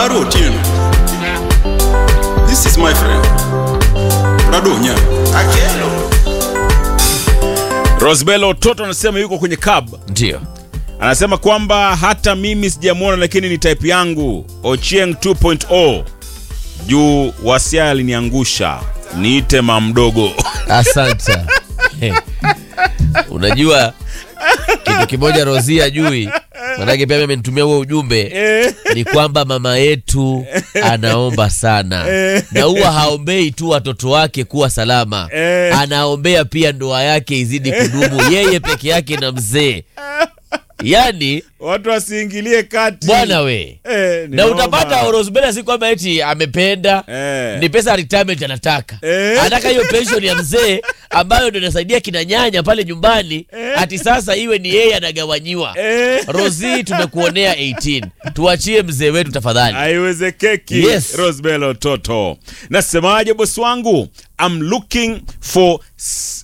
Prado Otieno. This is my friend. Prado Nya. Akelo. Rosbelo Toto anasema yuko kwenye cab. Ndio. Anasema kwamba hata mimi sijamwona, lakini ni type yangu. Ochieng 2.0 juu wasia aliniangusha, niite mamdogo. Asante. Hey. Unajua kitu kimoja Rosia ajui, manake pia mimi amenitumia huo ujumbe ni kwamba mama yetu anaomba sana, na huwa haombei tu watoto wake kuwa salama, anaombea pia ndoa yake izidi kudumu, yeye peke yake na mzee. Yani Watu wasiingilie kati bwana we Eh, ni na noma. utapata Rosbella si kwamba eti amependa Eh. ni pesa ya retirement anataka Eh. anataka hiyo pension ya mzee ambayo ndio inasaidia kina nyanya pale nyumbani ati sasa iwe ni yeye anagawanyiwa Eh. Rosi tumekuonea 18 tuachie mzee wetu tafadhali haiwezekeki Yes. Rosbelo Toto. Nasemaje bosi wangu? I'm looking for s-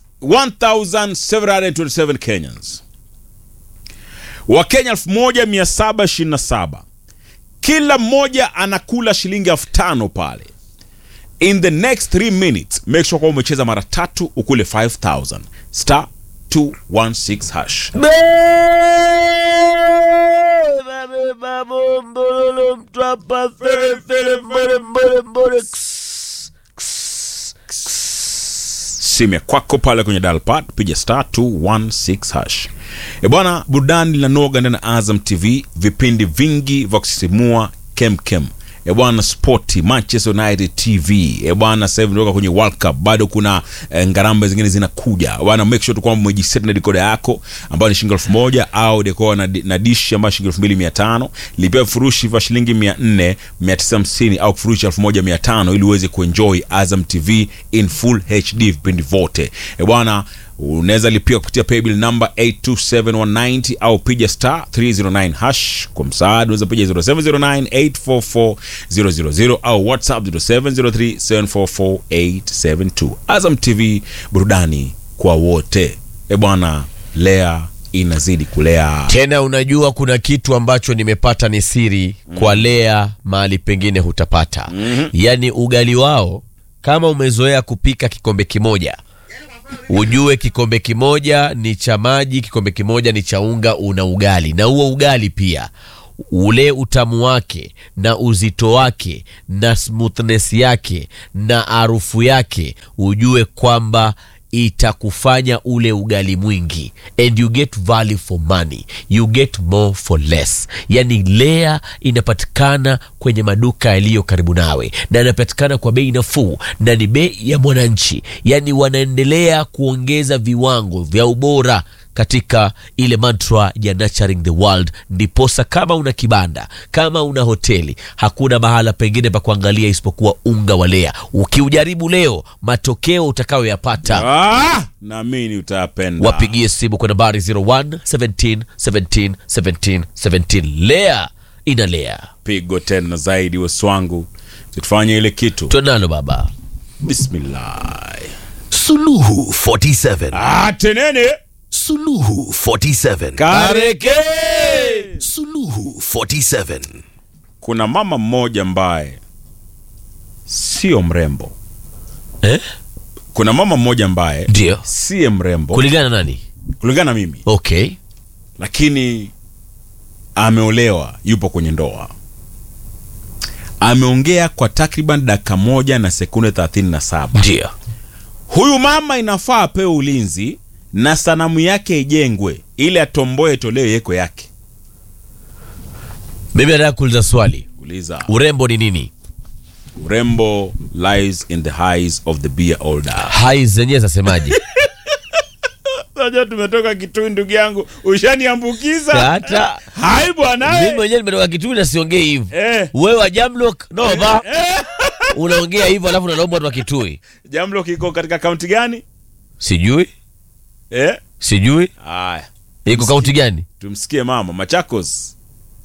1727 Kenyans. Wakenya 1727 kila mmoja anakula shilingi elfu tano pale. In the next 3 minutes make sure kwamba umecheza mara tatu ukule 5000 star 216 hash. simu ya kwako pale kwenye dalpad piga star 216 hash e bwana burudani linanoga ndani ya azam tv vipindi vingi vya kusisimua kemkem e bwana spoti manchester united tv e bwana sasa hivi ndoka kwenye world cup bado kuna e, ngarambe zingine zinakuja bwana make sure tu kwamba umejiset na dekoda yako ambayo ni shilingi elfu moja au dekoda na, na dishi ambayo shilingi elfu mbili mia tano lipia vifurushi vya shilingi mia nne mia tisa hamsini au kifurushi elfu moja mia tano ili uweze kuenjoy azam tv in full hd vipindi vyote e bwana unaweza lipia kupitia paybill number 827190 au piga star 309 hash kwa msaada unaweza piga 0709844000 au whatsapp 0703744872 azam tv burudani kwa wote e bwana lea inazidi kulea tena unajua kuna kitu ambacho nimepata ni siri kwa lea mahali pengine hutapata yaani ugali wao kama umezoea kupika kikombe kimoja ujue kikombe kimoja ni cha maji kikombe kimoja ni cha unga una ugali na huo ugali pia ule utamu wake na uzito wake na smoothness yake na harufu yake ujue kwamba itakufanya ule ugali mwingi and you get value for money you get more for less yani lea inapatikana kwenye maduka yaliyo karibu nawe na inapatikana kwa bei nafuu na ni bei ya mwananchi yani wanaendelea kuongeza viwango vya ubora katika ile mantra ya nurturing the world ndiposa kama una kibanda kama una hoteli hakuna mahala pengine pa kuangalia isipokuwa unga wa lea ukiujaribu leo matokeo utakayoyapata ah, naamini utayapenda wapigie simu kwa nambari 01 17 17 17 17 lea inalea pigo tena zaidi weswangu tufanye ile kitu tonalo baba bismillah Suluhu 47. ah, tenene Suluhu 47. kareke Suluhu 47. kuna mama mmoja ambaye sio mrembo eh? kuna mama mmoja ambaye ndio siye mrembo kulingana na nani kulingana na mimi okay lakini ameolewa yupo kwenye ndoa ameongea kwa takriban dakika moja na sekunde 37 ndio huyu mama inafaa apewe ulinzi na sanamu yake ijengwe ili atomboe toleo yeko yake mimi nataka kuuliza swali uliza urembo ni nini urembo lies in the eyes of the beer holder hai zenyewe zasemaje Unajua tumetoka kitui ndugu yangu ushaniambukiza hata hai mimi bwana mwenyewe nimetoka kitui na siongei hivyo eh. wewe wa jamlock no ba unaongea hivyo alafu unalomba watu wa kitui jamlo kiko katika kaunti gani sijui eh? sijui aya iko kaunti gani tumsikie mama machakos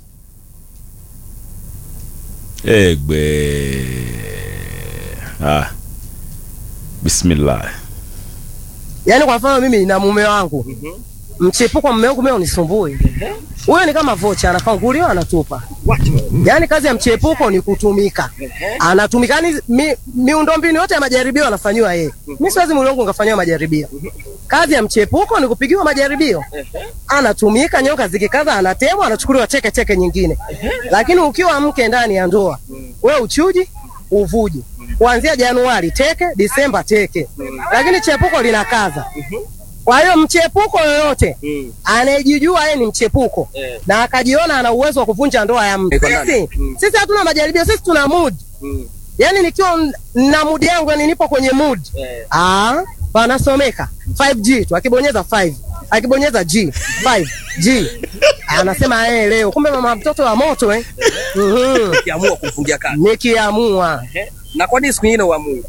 egbe ah. bismillah yaani kwa mfano mimi na mume wangu mchepuko mume wangu mimi unisumbui. Huyo ni kama vocha, anafanguliwa anatupa. Yaani kazi ya mchepuko ni kutumika, anatumika. Yani mi, miundombinu yote ya majaribio anafanyiwa yeye. Mimi siwezi mwili wangu ngafanyiwa majaribio. Kazi ya mchepuko ni kupigiwa majaribio, anatumika. Nyoka zikikaza, anatemwa, anachukuliwa teke teke nyingine. Lakini ukiwa mke ndani ya ndoa, we uchuji uvuji kuanzia Januari teke, Disemba teke, lakini chepuko linakaza. Kwa hiyo mchepuko yoyote anayejijua yeye ni mchepuko na akajiona ana uwezo wa kuvunja ndoa ya mtu, sisi sisi hatuna majaribio, sisi tuna mood. Yani nikiwa n- na mood yangu, yani nipo kwenye mood ah, panasomeka 5G tu, akibonyeza 5 akibonyeza G 5G anasema eh, leo kumbe mama mtoto wa moto eh. Mhm. Ukiamua kumfungia kazi. Nikiamua Na kwa nini siku nyingine uamue?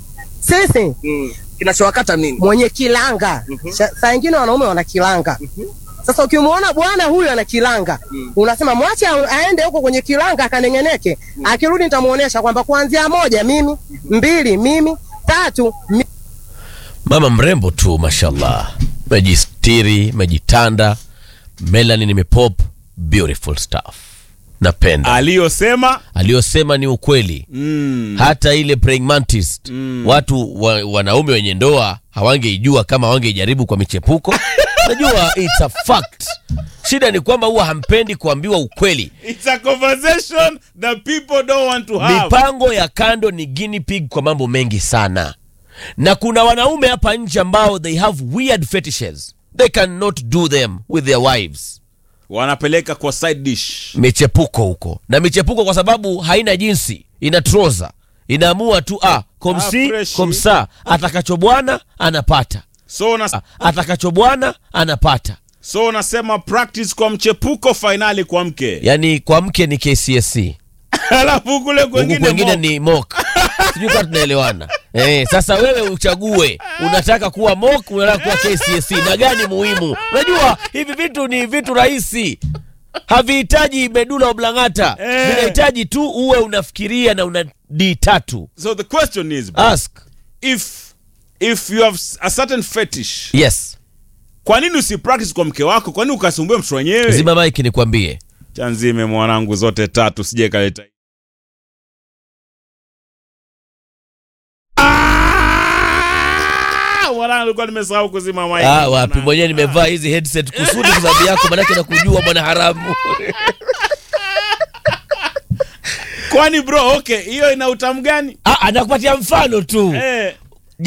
sisi Mm. Kinachowakata nini? mwenye kilanga Sa- saa ingine wanaume wana kilanga sasa ukimwona bwana huyu ana kilanga unasema mwache a- aende huko kwenye kilanga akanengeneke akirudi nitamuonesha kwamba kuanzia moja mimi mbili mimi tatu mi... mama mrembo tu mashallah mejistiri mejitanda melanin imepop beautiful stuff napenda aliyosema aliyosema ni ukweli mm, hata ile praying mantis watu wa, wanaume wenye ndoa hawangeijua kama hawangeijaribu kwa michepuko najua it's a fact shida ni kwamba huwa hampendi kuambiwa ukweli it's a conversation that people don't want to have mipango ya kando ni guinea pig kwa mambo mengi sana na kuna wanaume hapa nje ambao they have weird fetishes they cannot do them with their wives wanapeleka kwa side dish michepuko huko na michepuko kwa sababu haina jinsi ina troza inaamua tu ah, Ah, komsi freshi. komsa atakacho bwana anapata so una, Ah, atakacho bwana anapata so unasema practice kwa mchepuko fainali kwa mke yaani kwa mke ni kcsc alafu kule huku kwengine kwengine mo- ni mok sijui kama tunaelewana eh, sasa wewe uchague unataka kuwa mok unataka kuwa kcsc na gani muhimu unajua hivi vitu ni vitu rahisi havihitaji medula oblangata Eh. vinahitaji tu uwe unafikiria na una d tatu so the question is bro, ask if if you have a certain fetish yes kwa nini usipractice kwa mke wako kwa nini ukasumbue mtu wenyewe zima maiki nikwambie chanzime mwanangu zote tatu sije kaleta Ah, mwanangu alikuwa nimesahau kuzima mic. ah, wapi Mwanangu. mwenyewe nimevaa hizi headset kusudi kwa sababu yako manake nakujua mwana haramu kwani bro okay hiyo ina utamu gani ah, anakupatia mfano tu Eh.